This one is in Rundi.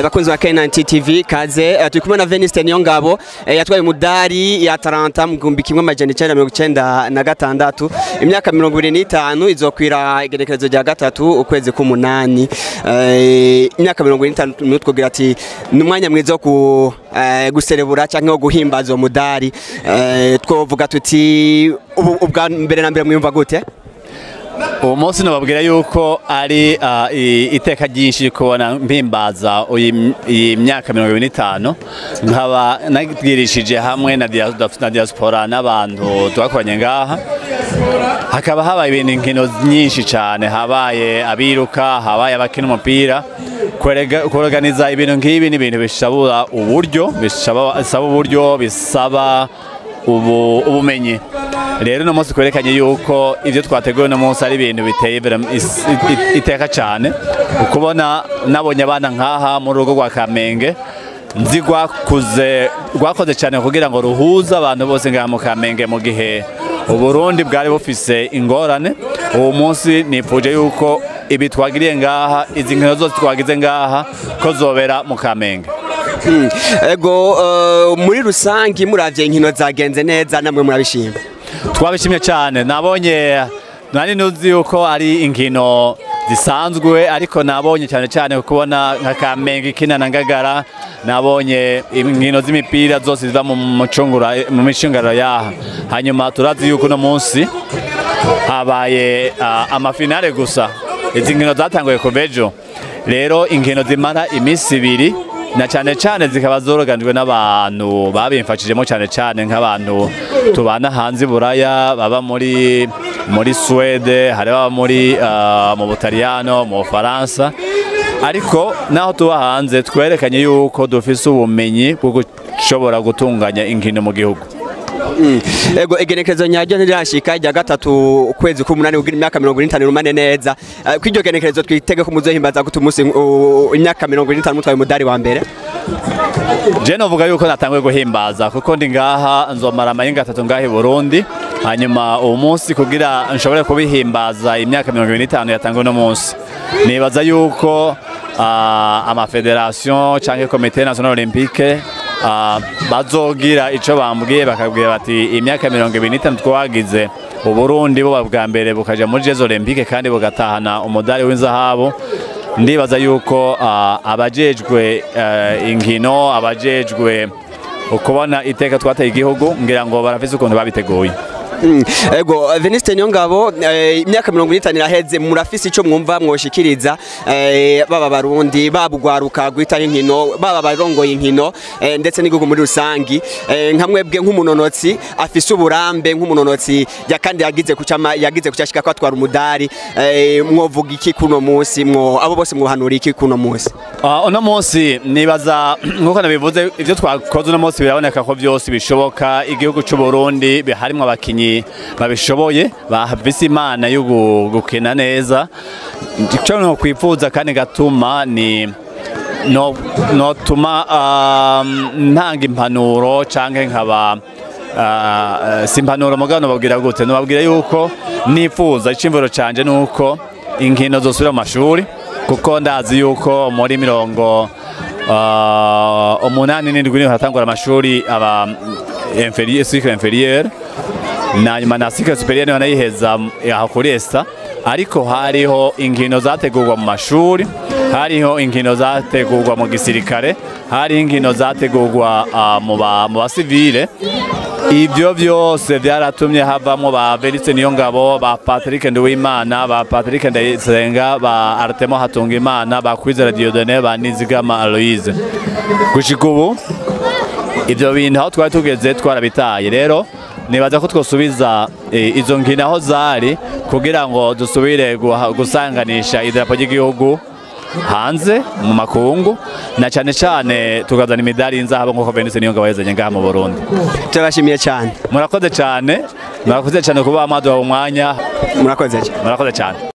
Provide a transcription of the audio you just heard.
bakunzi ba K9 TV kaze eh, turi kumwe na Veniste Niyongabo eh, yatwaye umudari ya Atalanta mu gihumbi kimwe amajana icenda mirongo icenda na gatandatu imyaka mirongo ibiri n'itanu izokwira igerekerezo rya gatatu ukwezi k'umunani Eh, imyaka mirongo ibiri n'itanu twogira ati ni umwanya mwiza wo ku eh, guserebura canke wo guhimbaza uwo mudari Eh, twovuga tuti ubu- ubwa mbere na mbere mwiyumva gute uwo munsi nababwira yuko ari ah, i- iteka ryinshi kubona mpimbaza uyi- iyi myaka mirongo ibiri n'itanu nkaba nabwirishije hamwe na dia- na diaspora n'abantu twakoranye ngaha hakaba habaye ibintu inkino nyinshi cyane habaye abiruka habaye abakina umupira Kwerega- kuorganiza ibintu nk'ibi ni ibintu bisaba uburyo bisaba bisaba uburyo bisaba ubu ubumenyi rero uno munsi twerekanye yuko ibyo twateguye uno munsi ari ibintu biteye vera- is- it- iteka cyane ukubona nabonye abana nk'aha mu rugo rwa kamenge nzi rwakuze rwakoze cyane kugira ngo ruhuze abantu bose ngaha mu kamenge mu gihe uburundi bwari bufise ingorane uwo munsi nifuje yuko ibi twagiriye ngaha izi nkino zose twagize ngaha ko zobera mu kamenge Mm. ego eh, muri rusangi muravye inkino zagenze neza namwe murabishima twabishimye cyane nabonye nari nuzi yuko ari inkino zisanzwe ariko nabonye cyane cyane kubona nka Kamenge ikina na Ngagara nabonye inkino z'imipira zose ziva mu mucungura mu micungaro yaha hanyuma turazi yuko uno munsi habaye ah, amafinale gusa izi nkino zatanguye kuva ejo rero inkino zimara iminsi ibiri na cyane cyane zikaba zoroganijwe n'abantu babimfashijemo cyane cyane nk'abantu tubana hanze i buraya baba muri muri Suwede hari ababa muri ah, mu Butaliyano mu Bufaransa ariko naho tuba hanze twerekanye yuko dufise ubumenyi bwo gushobora gutunganya inkino mu gihugu Mm. ego igenekerezo nyaryo ntirashika rya gatatu ukwezi k'umunani kugira imyaka mirongo ine n'itanu rumane neza Eh, kw'iryo genekerezo twitege ko muzohimbaza gute umunsi uh, imyaka mirongo ine n'itanu mutwaye umudari wa mbere Je novuga yuko natanguye guhimbaza kuko ndi ngaha nzomara amayenga atatu ngaha i Burundi hanyuma uwo munsi kugira nshobore kubihimbaza imyaka mirongo ibiri n'itanu yatanguwe uno munsi nibaza yuko ah, amafederation canke komite national olympique ah, bazogira ico bambwiye bakabwira bati imyaka mirongo ibiri n'itanu twagize uburundi buba bwa mbere bukaja muri jeux olympique kandi bugatahana umudari w'inzahabu ndibaza yuko ah, abajejwe eh, inkino abajejwe ukubona iteka twateye igihugu ngira ngo barafise ukuntu babiteguye Mm. ego Veniste Niyongabo eh, imyaka mirongo ine n'itanu iraheze murafise ico mwumva mwoshikiriza eh, baba barundi baba ugwaruka gwitaho inkino baba barongoye inkino eh, ndetse n'igihugu muri rusangi eh, nka mwebwe nk'umunonotsi afise uburambe nk'umunonotsi ya kandi yagize kucama yagize kucashika ko atwara umudari eh, mwovuga iki kuno munsi mwo abo bose mwohanura iki kuno munsi Ah, uno munsi nibaza nkuko nabivuze ivyo twakoze uno munsi biraboneka ko vyose bishoboka igihugu c'u Burundi bi- harimwo abakinyi babishoboye bafise imana yo gu- gukina neza ico no kwifuza kandi gatuma ni no notuma um, ntanga impanuro canke nkaba uh, si impanuro mugabo nobabwira gute nobabwira yuko nifuza icimvuro canje nuko inkino zosubira mu mashuri kuko ndazi yuko muri mirongo uh, umunani n'indwi niho hatangura amashuri aba inferieur cycle inferieur na nyuma na cycle superieur niho nayiheza aho kuri esta ariko hariho inkino zategurwa mu mashuri hariho inkino zategurwa mu gisirikare hariho inkino zategurwa ah, mu ba- mu basivile ibyo byose byaratumye havamo ba Veniste Niyongabo ba Patrick Nduwimana ba Patrick Ndayisenga ba Artemo Hatungimana ba Kwizera Dieudonné ba Nizigama Aloise gushika ubu ibyo bintu aho twari tugeze twarabitaye rero nibaza ko twosubiza eh, izo nkino aho zari kugira ngo dusubire guha- gusanganisha idarapo ry'igihugu hanze mu makungu na cyane cyane tukazana imidari y'inzahabu nk'uko Veniste Niyongabo yazanye ngaha mu Burundi turabashimiye cyane murakoze cyane murakoze cyane kuba mwaduha umwanya murakoze cyane murakoze cyane